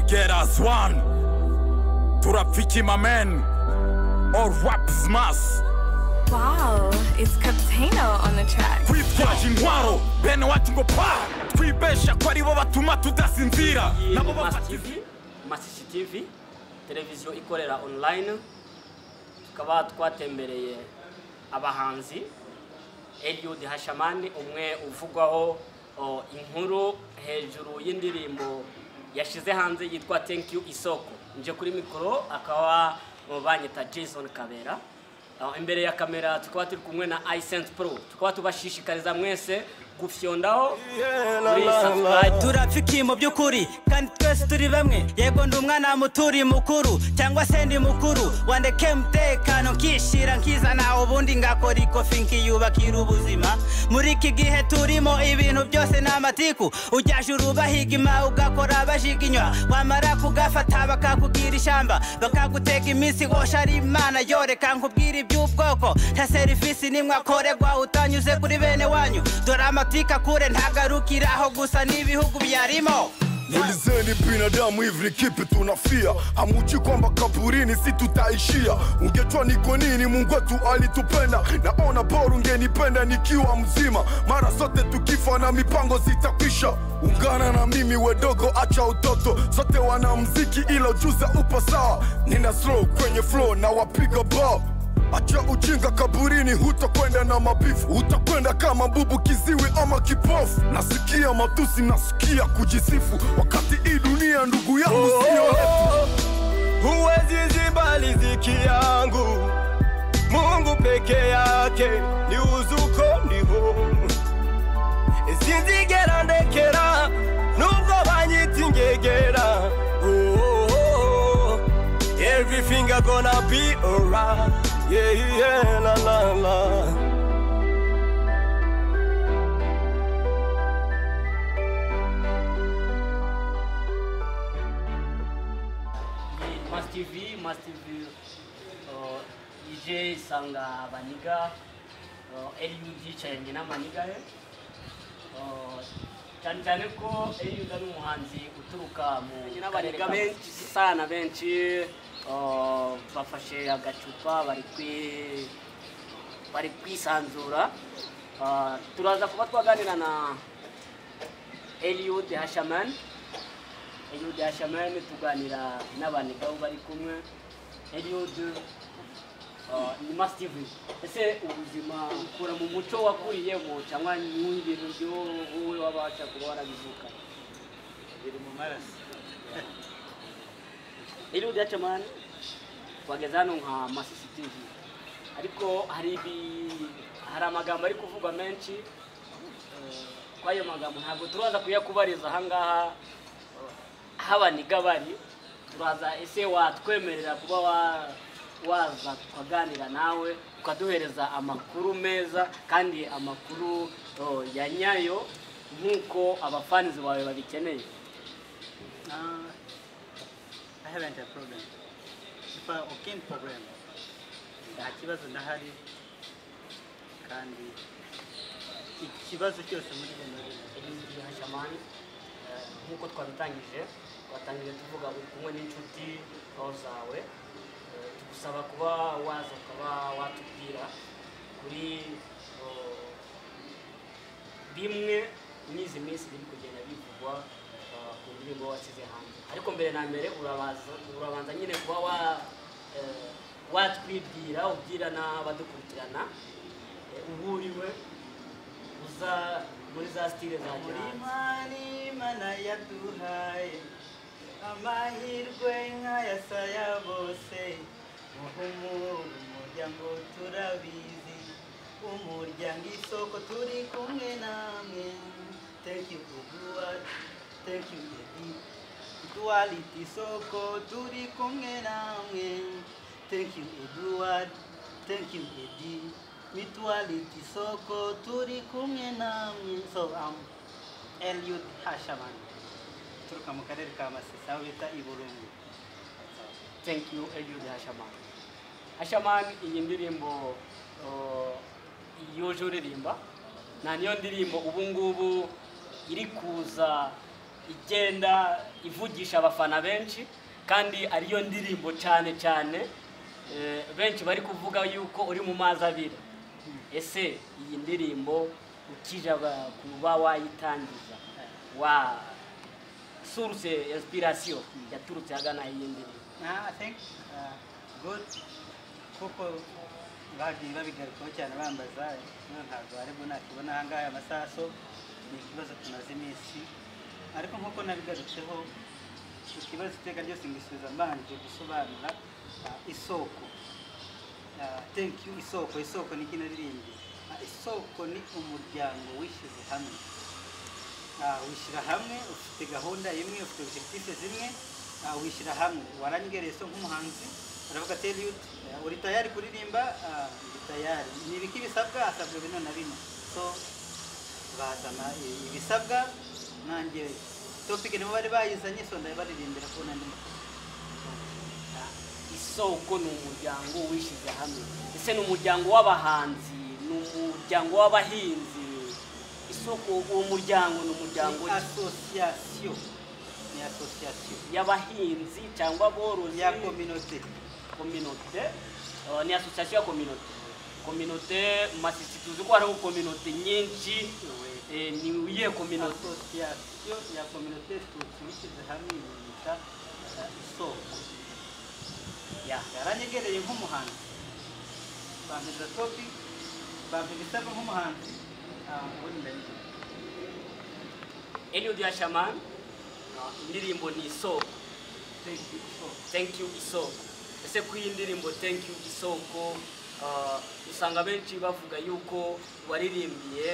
get as one turafiki mamen all rap smash Wow, it's Captano on the track. twitwaje intwaro bene wacu ngo pa twibesha ko ari bo batuma tudasinzira nabo Must bafata TV, Must TV, televiziyo ikorera online tukaba twatembereye abahanzi Eliud Hashamani umwe uvugwaho o, inkuru hejuru y'indirimbo yashyize hanze yitwa Thank You Isoko nje kuri mikoro akaba o, banyita Jason Kabera O, imbere ya kamera tukaba turi kumwe na iSense Pro tukaba tubashishikariza mwese gufyondaho muri subscribe turafiki mu by'ukuri kandi twese turi bamwe yego ndi umwana muturi mukuru cyangwa se ndi mukuru wandeke umutekano nkishira nkizana ubundi ngakora ikofi nkiyubakira ubuzima muri iki gihe turimo ibintu byose ni amatiku ujyaje urubahigima ugakora bajiginywa wamara kugafata bakakubwira ishyamba bakagutega iminsi wosha ari imana yoreka nkubwira iby'ubwoko nta serivisi nimwe akorerwa utanyuze kuri bene wanyu dore amatika kure ntagarukira aho gusa n'ibihugu byarimo Ulizeni binadamu hivi ni kipi tunafia? Hamuji kwamba kaburini si tutaishia. Ungejua niko nini, Mungu wetu alitupenda. Naona bora ungenipenda nikiwa mzima, mara zote tukifa na mipango zitakwisha. Ungana na mimi wedogo, acha utoto, sote wana mziki, ila ujuza upo sawa. Nina slow kwenye flow na wapiga bao Acha ujinga kaburini, hutakwenda na mabifu, utakwenda kama bubu kiziwi ama kipofu. Nasikia matusi, nasikia kujisifu, wakati hii dunia ndugu yangu sio yetu. huwezi ziba riziki yangu. Mungu peke yake ni uzuko niho, sinzigera ndekera nubwo banyita ingegera. Oh, oh, oh, oh. Everything I gonna be alright. Yeah, yeah, la la la. Must TV, Must TV uh, ije isanga abaniga uh, LUD yicaranye n'amaniga ye Uh, cyane cyane ko LUD ari umuhanzi uturuka mu n'abaniga benshi sana benshi uh, bafashe agacupa bari kwi bari kwisanzura Uh, turaza kuba twaganira na Eliud Hashaman Eliud Hashaman tuganira n'abanigabo bari kumwe Eliud uh, ni Mastive ese ubuzima ukura mu muco wakuriyemo cyangwa nyungiro ryo wowe wabaca kuba warabivuka biri mu maraso Eliud Hashaman twageze hano nka Masisi TV ariko hari ibi hari amagambo ari kuvugwa menshi eh, kuri ayo magambo ntabwo turaza kuyakubariza ahangaha habaniga bari turaza ese watwemerera kuba wa- waza tukaganira nawe ukaduhereza amakuru meza kandi amakuru oh, ya nyayo nk'uko abafanizi bawe babikeneye uh, i haven't a problem ifa ukindi problem nta kibazo ndahari kandi ikibazo cyose muri bene Eliud Hashamani eh, nk'uko twabitangije twatangije tuvuga uri kumwe n'inshuti aho zawe Eh, tugusaba kuba waza ukaba watubwira kuri oh, bimwe n'izi minsi biri kugenda bivugwa eh, ku ndirimbo wasize hanze ariko mbere na mbere urabaza- urabanza nyine kuba wa eh, watwibwira ubwira n'abadukurikirana eh, uwo uri we uza muri za stile za gihanzi Imana Imana yaduhaye amahirwe nk'ayasaya bose muhumure umuryango turabizi umuryango isoko turi kumwe namwe thank you kuguwa thank you baby Duality isoko turi kumwe namwe thank you Edward thank you Edi Mutuality isoko turi kumwe namwe so um, Eliud Hashaman uturuka mu karere ka Masisi aho bita i Burungu thank you Eliud Hashamani Hashamani iyi ndirimbo uh, yuje uririmba nta niyo ndirimbo ubu ngubu iri kuza igenda ivugisha abafana benshi kandi ariyo ndirimbo cyane cyane eh, benshi bari kuvuga yuko uri mu mazi abira ese iyi ndirimbo ukije aba- kuba wayitangiza wa source inspiration yaturutse agana iyi ndirimbo Nah, I think uh, good kuko bagiye babigarukaho cyane bambaza rero ntabwo bari bunakibona ahangaha amasaso ni ikibazo tumaze iminsi ariko nk'uko nabigarutseho ikibazo iteka ryose ngisubiza mbanje gusobanura uh, isoko Uh, thank you isoko isoko ni ikina rindi isoko ni umuryango wishyize hamwe Ah, wishyira hamwe ufite gahunda imwe ufite objectif zimwe ah, wishyira hamwe waranyegereye so nk'umuhanzi aravuga ati yuti uri tayari kuririmba Ah, ndi tayari ni ibiki bisabwa asabwa bino na bino so bazana i- ibisabwa nanjye topic nibo bari bayizanye so ndabaririmbira ko nandi isoko ni umuryango wishyize hamwe ese ni umuryango w'abahanzi ni umuryango w'abahinzi isoko uwo muryango ni umuryango ni association ni association y'abahinzi cyangwa aborozi ya communauté kominote ni asosiyasiyo ya kominote kominote mu masisi tuzi ko hariho kominote nyinshi Eh, ni iyihe kominote association ya communauté tuwishyize hamwe yita ah, isoko ya yaranyegereye nk'umuhanzi bampiza topi bampiza ibitego nk'umuhanzi ah, ubundi ndabijya eliud yashaman indirimbo ni isoko thank you for thank you isoko ese ku iyi ndirimbo thank you isoko ah, usanga benshi bavuga yuko waririmbiye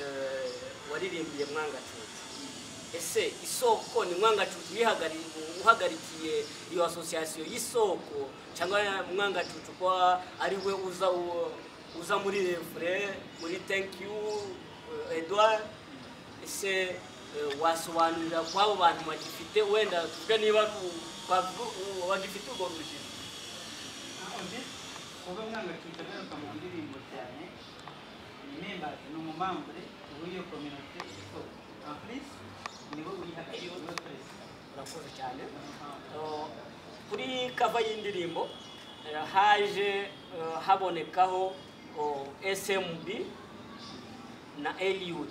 eh, waririmbiye mwangacucu ese isoko ni mwangacucu uyihagarariye- uhagarikiye iyo asosiyasiyo y'isoko cyangwa mwangacucu kuba ari we uza u- uza muri refure muri thank you eh, edouard ese eh, wasobanurira kw'abo bantu bagifite wenda tuvuge niba u- bavu- u- bagifite urwo rujijo undi kuba mwangacuca agaruka mu ndirimbo cyane ni membazi ni umumambure w'iyo kominote isoko en plus nibo uyihagarariye niwe perezida urakoze cyane Ah, Uh, kuri kava y'indirimbo uh, haje uh, habonekaho uh, smb na eliud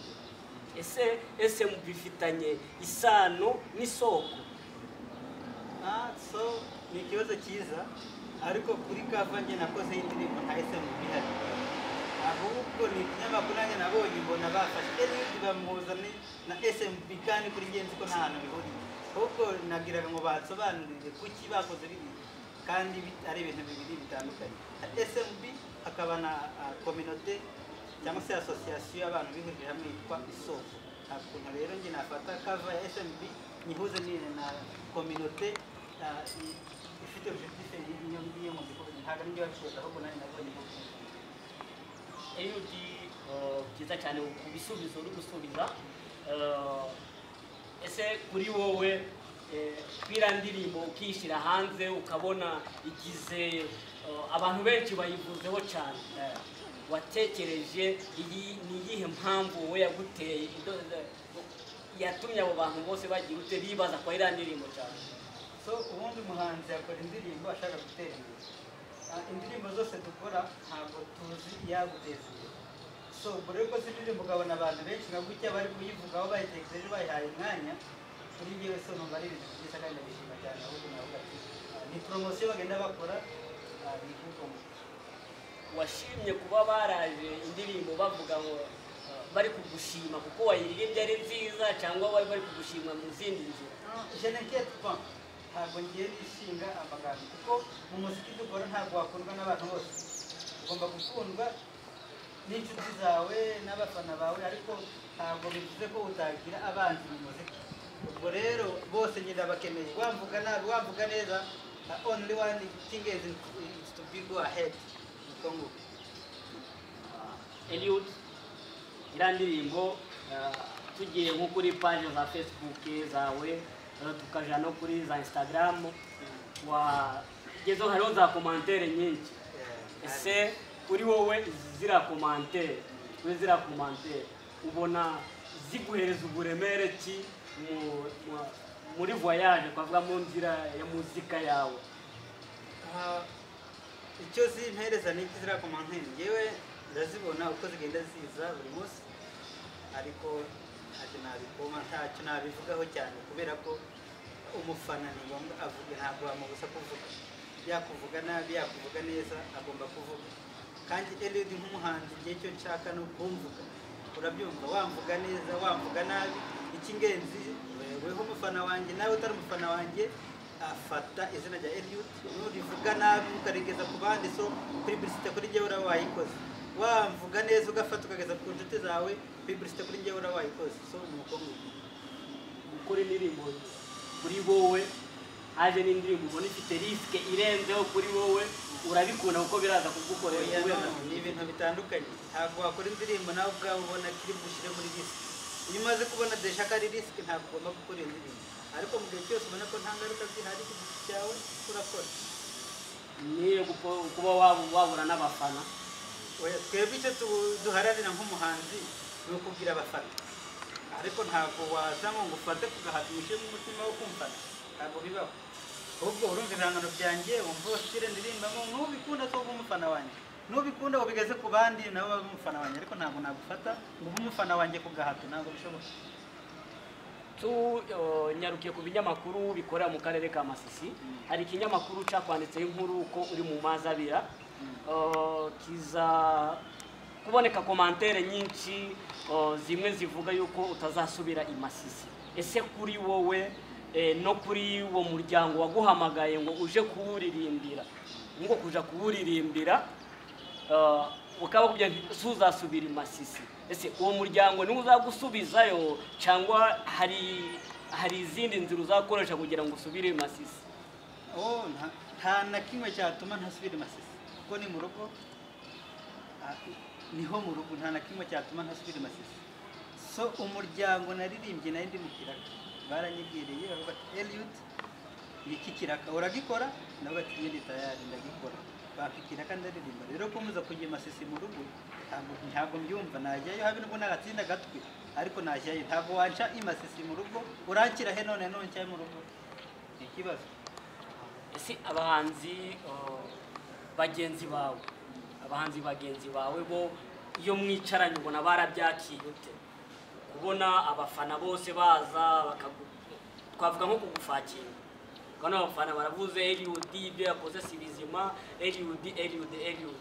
ese smb ifitanye isano n'isoko Ah, so ni ikibazo cyiza ariko kuri kava njye nakoze y'indirimbo ntahise mu bihari ahubwo ni ikinyamakuru nanjye nabonye mbona bafashe eliudi bamuhuza ni- na smb kandi kuri ngenzi ko nta hantu bihuriye ahubwo nabwiraga ngo basobanurire kuki bakoze biriya kandi bi- ari ibintu bibiri bitandukanye na smb hakaba na kominote cyangwa se asosiyasiyo y'abantu bihurije hamwe yitwa isoko nta kuntu rero njye nafata kava ya smb nyihuze ni na kominote ah, i- ifite objectif y'iyo ngiyo mu gihugu ntabwo ari njye wabisoza ahubwo nanjye nabonye ibyo. eliud uh, byiza cyane ku bisubizo uri gusubiza Uh, ese kuri wowe eh, kwira ndirimbo ukishyira hanze ukabona igize uh, abantu benshi bayivuzeho cyane watekereje iyi ni iyihe mpamvu wowe yaguteye ido- ido- yatumye abo bantu bose bagira ute bibaza kwa iriya ndirimbo cyane so ubundi umuhanzi yakora indirimbo ashaka gutera imbere Ah, indirimbo zose dukora ntabwo tuzi iyaguteza imbere so mbere yuko uzi indirimbo ukabona abantu benshi nka gutya bari kuyivugaho bayitekereje bayihaye umwanya kuri njyewe so numva ari ibintu byiza kandi ndabishima cyane ahubwo navuga ati ah, ni poromosiyo bagenda bakora ah, bivugwamo washimye kuba baraje indirimbo bavuga ngo uh, bari kugushima kuko wayiririmbye ari nziza cyangwa bari bari kugushima mu zindi nzira je n'inquiète pas ntabwo ngiye nishinga amagambo kuko mu muziki dukora ntabwo wakundwa n'abantu bose ugomba gukundwa n'inshuti zawe n'abafana bawe ariko ntabwo bivuze ko utagira abanzi mu muziki ubwo rero bose njye ndabakeneye wamvuga nabi wamvuga neza the only one thing is is to be go ahead niko nguko Eliud iriya ndirimbo eh, tugiye nko kuri paje za Facebook zawe eh, tukaja no kuri za Instagram wagezeho hariho za komantere nyinshi ese kuri wowe izi ziriya komantere kuri ziriya komantere ubona ziguhereza uburemere ki mu- mu- muri voyage twavuga mu nzira ya muzika yawe Aha, icyo zimpereza ni ibyo ziriya ku mantene ngewe ndazibona uko zigenda ziza buri munsi ariko ntacyo nabikoma ntacyo nabivugaho cyane kubera ko umufana ni ngombwa avuga ntabwo wamubuza kuvuga yakuvuga nabi yakuvuga neza agomba kuvuga kandi Eliud nk'umuhanzi igihe cyo nshaka ni ukumvuga urabyumva wamvuga neza wamvuga nabi icy'ingenzi weho umufana wanjye nawe utari umufana wanjye afata izina rya Eliud nurivuga nabi ukarigeza ku bandi so publicite kuri njyewe uraba wayikoze wamvuga neza ugafata ukageza ku nshuti zawe publicite kuri njyewe uraba wayikoze so ni uko nguko gukora indirimbo kuri wowe haje n'indirimbo ubona ifite risike irenzeho kuri wowe urabikunda kuko biraza kugukorera Oya, no, kubera- ni ibintu bitandukanye ntabwo wakora indirimbo nawe ubwawe ubona kiri bushyire muri risike iyo umaze kubona deshaka ari risike ntabwo ugomba gukora iyo ndirimbo ariko mu gihe cyose ubona ko nta ngaruka zihari ku giti cyawe urakora ni ugupo- kuba wab- wabura n'abafana Oya, twebwe icyo tu- duharanira nk'umuhanzi ni ukubwira abafana ariko ntabwo waza ngo ngufate kugahata umushyiremo umutima wo kumfana ntabwo bibaho ahubwo urumva ibihangano byanjye wumva wasire ndirimbamo n'ubikunda so uba umufana wanjye n'ubikunda ubigeze ku bandi nabo babe umufana wanjye ariko ntabwo nagufata ngo ube umufana wanjye ku gahato ntabwo bishoboka tu eh, nyarukiye ku binyamakuru bikorera mu karere ka masisi hari ikinyamakuru cyakwanditseho inkuru ko uri mu mazabira Eh, kiza kuboneka komantere nyinshi eh, zimwe zivuga yuko utazasubira i masisi ese kuri wowe eh, no kuri uwo muryango waguhamagaye ngo uje kuwuririmbira ngo kuja kuwuririmbira Ah, ukaba kugira nti si uzasubira i masisi ese uwo muryango niwo uzagusubizayo cyangwa hari hari izindi nzira uzakoresha kugira ngo usubire i masisi Oh, nta- nta na kimwe cyatuma ntasubira i masisi kuko ni mu rugo ah, niho mu rugo nta na kimwe cyatuma ntasubira i masisi so umuryango naririmbye nari ndi mu kiraka baranyibwiriye baravuga bati Eliud niki kiraka uragikora nawe ati iyo ni tayari ndagikora baka ikiraka ndaririmba rero kumuza kujya i masisi mu rugo ntabwo ntabwo mbyumva najyayo habe nubwo nagatsinda agatwi ariko najyayo ntabwo wanca i masisi mu rugo uranshyira he none none ncyaye mu rugo ni ikibazo ese abahanzi ah, bagenzi bawe abahanzi bagenzi bawe bo iyo mwicaranye ubona barabyakiriye ute kubona abafana bose baza bakagu twavuga nko kugufakinga ukabona abafana baravuze Eliud ibyo yakoze si bizima Eliud Eliud Eliud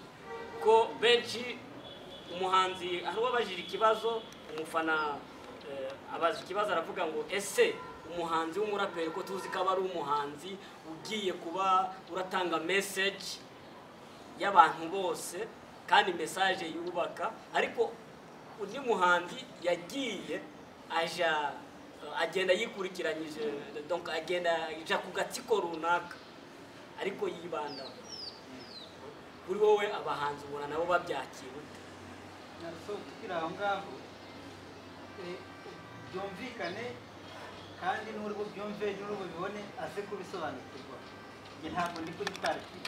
ko benshi umuhanzi hari uwabajije ikibazo umufana eh, abaza ikibazo aravuga ngo ese umuhanzi w'umuraperi ko tuzi ko aba ari umuhanzi ugiye kuba uratanga message y'abantu bose kandi message yubaka ariko undi muhanzi yagiye aja agenda yikurikiranyije donc agenda aja ku gatsiko runaka ariko yibandaho kuri wowe abahanzi ubona nabo babyakira ute so tukiri aho ngaho eh, byumvikane kandi n'uri bubyumve n'uri bubibone aze kubisobanukirwa njye ntabwo ndi kuri pariki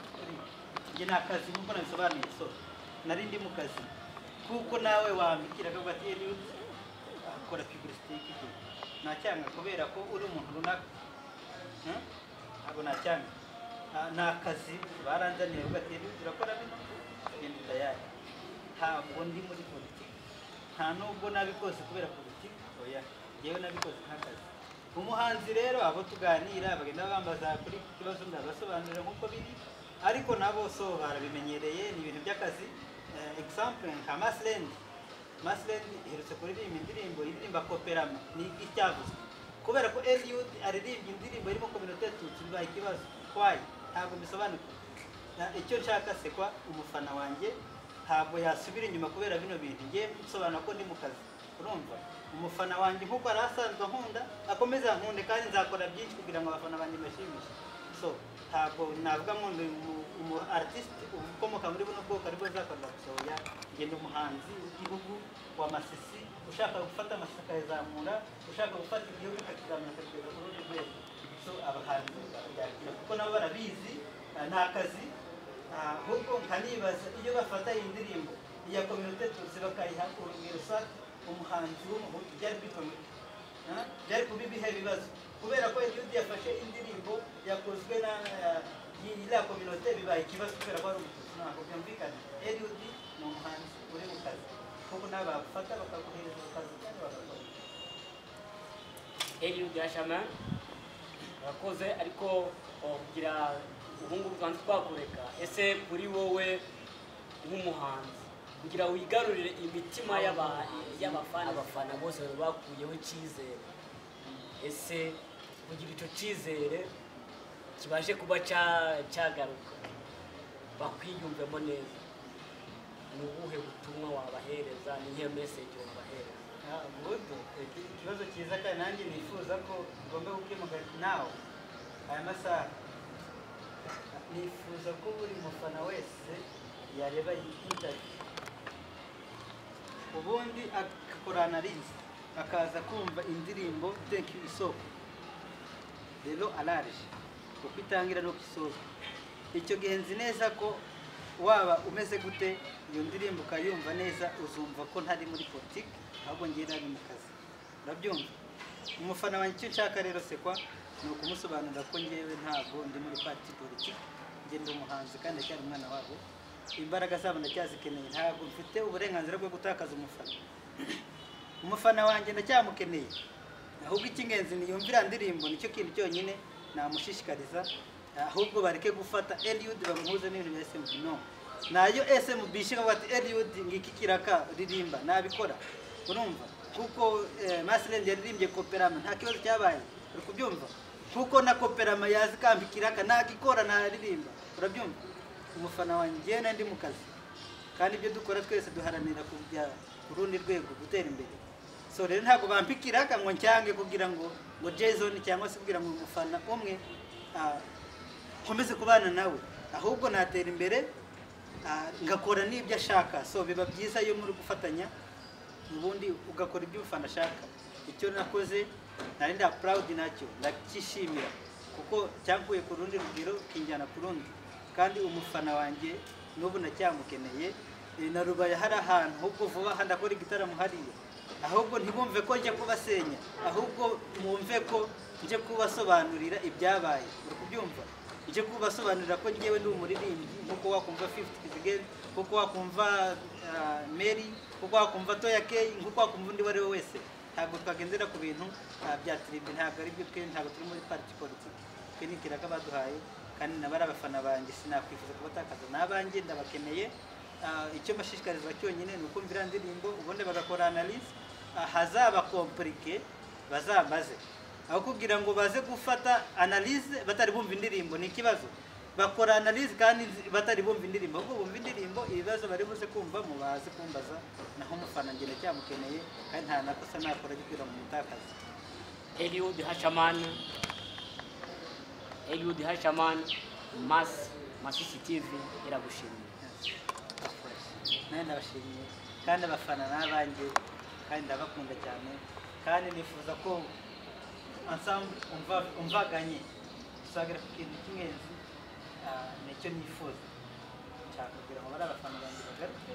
njye nta kazi nk'uko nabisobanuye so nari ndi mu kazi kuko nawe wambikira akavuga ati "Eliud, akora publicité y'ikigo nacyanga kubera ko uri umuntu runaka Hmm? ntabwo nacyanga Ah, ni akazi baranzaniye bavuga ati "Eliud, urakora bino genda tayari ntabwo ndi muri politiki nta nubwo nabikoze kubera politiki oya ngewe nabikoze nk'akazi umuhanzi rero abo tuganira bagenda bambaza kuri iki kibazo ndabasobanurira nk'uko biri ariko nabo so barabimenyereye ni ibintu by'akazi Eh, example nka masilendi masilendi iherutse kuririmba indirimbo yiririmba koperama ni icyavuzwe kubera ko Eliud aririmba indirimbo irimo kominote tutsi bibaye ikibazo kwayi ntabwo bisobanukiwe Na- icyo nshaka se kwa umufana wanjye ntabwo yasubira inyuma kubera bino bintu ngiye nsobanura ko ndi mu kazi urumva umufana wanjye nk'uko yari asanzwe ankunda akomeza ankunde kandi nzakora byinshi kugira ngo abafana banjye mbashimishe so ntabwo navuga ngo ni umu- umu artiste ukomoka muri buno bwoko aribwo nzakorera gusa oya njye ni umuhanzi w'igihugu wa masisi ushaka gufata amasisi akayazamura ushaka gufata igihugu akakizamura akakigeza ku rundi rwego so abahanzi bakabyakira kuko nabo barabizi ah, ni akazi ahubwo nkanibaza iyo bafata iyi ndirimbo iya kominote tuzi bakayiha urugero sa umuhanzi w'umuhutu byari bikomeye Ah, byari kuba ibihe bibazo kubera ko eliudi yafashe indirimbo yakozwe na iriya kominote bibaye ikibazo kubera ko ari umututsi ntabwo byumvikana eliudi ni umuhanzi uri mu kazi kuko nawe bagufata bakaguhereza mu kazi kandi bagakora eliyo gashaman urakoze ariko kugira ubungubu rwanda twakureka ese kuri wowe nk'umuhanzi kugira wigarurire imitima y'aba- y'abafana abafana bose bari bakuyeho icyizere ese kugira icyo cyizere kibashe kuba cya- cyagaruka bakwiyumvemo neza ni ubuhe butumwa wabahereza ni nk'iyo meseje wabahereza Ah, good. Iki- ikibazo cyiza kandi nanjye nifuza ko ugomba gukemuka nawe aya masaha nifuza ko buri mufana wese yareba iyi intaviyu ubundi agakora analize akaza kumva indirimbo thank you isoko rero araje uko itangira nuko isoza icyo gihe nzi neza ko waba umeze gute iyo ndirimbo ukayumva neza uzumva ko ntari muri politiki ahubwo ngiye nari mu kazi urabyumva umufana wanjye icyo nshaka rero sekwa ni ukumusobanurira ko ngewe ntabwo ndi muri pati politiki njye ndi umuhanzi kandi ndacyari umwana wabo imbaraga zabo ndacyazikeneye ntabwo mfite uburenganzira bwo gutakaza umufana umufana wanjye ndacyamukeneye ahubwo icy'ingenzi ni yumvira ndirimbo nicyo kintu cyonyine namushishikariza ahubwo bareke gufata eliud bamuhuze n'ibintu bya smb no nayo smb ishinga ati eliud ngiki kiraka ririmba nabikora urumva kuko masirendi yaririmbye koperama nta kibazo cyabaye uri kubyumva kuko na koperama yazi kambi kiraka nagikora naririmba urabyumva umufana wanjye ngewe nandi mu kazi kandi ibyo dukora twese duharanira kujya ku rundi rwego gutera imbere so rero ntabwo bampikira ngo ncyange kugira ngo ngo jason cyangwa se kugira ngo umufana umwe ah, nkomeze kubana nawe ahubwo natera imbere ah, ngakora n'ibyo ashaka so biba byiza iyo muri gufatanya ubundi ugakora ibyo umufana ashaka icyo nakoze nari nda proud nacyo ndacyishimira kuko cyankuye ku rundi rugero kinjyana ku rundi kandi umufana wanjye n'ubu ndacyamukeneye Eh, na rubaye hari ahantu ahubwo vuba aha ndakora igitaramo hariya ahubwo ntibumve ko njya kubasenya ahubwo mwumve ko njye kubasobanurira ibyabaye uri kubyumva njye kubasobanurira ko njyewe ndi umuririmbyi nkuko wakumva 50 kizigeri kuko wakumva ah, mary kuko wakumva toya keyi nkuko wakumva undi uwo ari we wese ntabwo twagendera ku bintu ah, bya tiribi ntabwo ari byo twe ntabwo turi muri parti politiki twe ni ikiraga baduhaye kandi nabo ari abafana banjye sinakwifuza kubatakaza ni abanjye ndabakeneye Ah, icyo mbashishikariza cyonyine ni ukumvira indirimbo ubundi bagakora analize hazaba komplike bazambaze aho kugira ngo baze gufata analize batari bumva indirimbo ni ikibazo bakora analize kandi nzi- batari bumva indirimbo ahubwo bumva indirimbo ibibazo bari buze kumvamo baze kumbaza naho umufana ngenda cyamukeneye kandi nta nakosa nakora gikira mu mutakazi Eliud Hashaman Eliud Hashaman Mas Masisi TV iragushimiye nawe ndabashimiye kandi abafana n'abanjye kandi ndabakunda cyane kandi nifuza ko ensemble umva- umvaganye dusagira ku kintu cy'ingenzi ah, nicyo nifuza nshaka kugira ngo bari abafana banjye bagaruke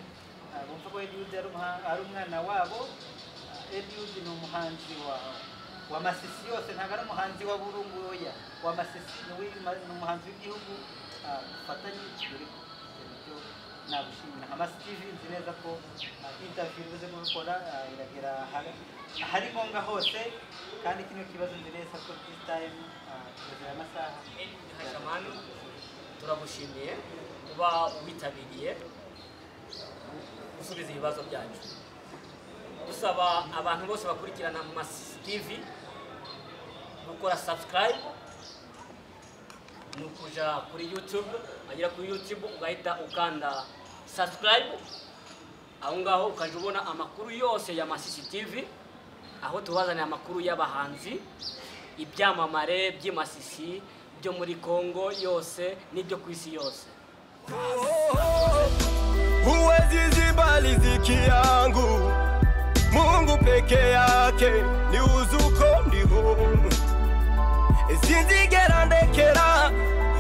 ah, bumve ko Eliud ari umuha- ari umwana wabo ah, Eliud ni umuhanzi wa wa masisi yose ntabwo ari umuhanzi wa burungu oya wa masisi ni uw'ima- ni umuhanzi w'igihugu ah, dufatanye turi icyo nagushimira nka masi tv nzi neza ko intaviyu ibuze gukora ah, iragera ahari- ahari ngombwa hose kandi kino kibazo nzi neza ko disitayime kiragera amasaha Hashaman turagushimiye kuba witabiriye gusubiza ibibazo byacu dusaba abantu bose bakurikirana Masisi TV gukora subscribe ni ukuja kuri YouTube wagera kuri YouTube ugahita ukanda subscribe aho ngaho ukajya ubona amakuru yose ya Masisi TV aho tubazanira amakuru y'abahanzi ibyamamare by'imasisi byo muri Kongo yose n'ibyo ku isi yose Huwezi ziba riziki yangu, Mungu peke yake ni uzuko ndiho. Sinzigera ndekera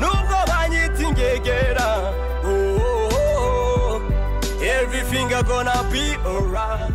nubwo banyita ingegera. Oh, oh, oh. Everything are gonna be alright.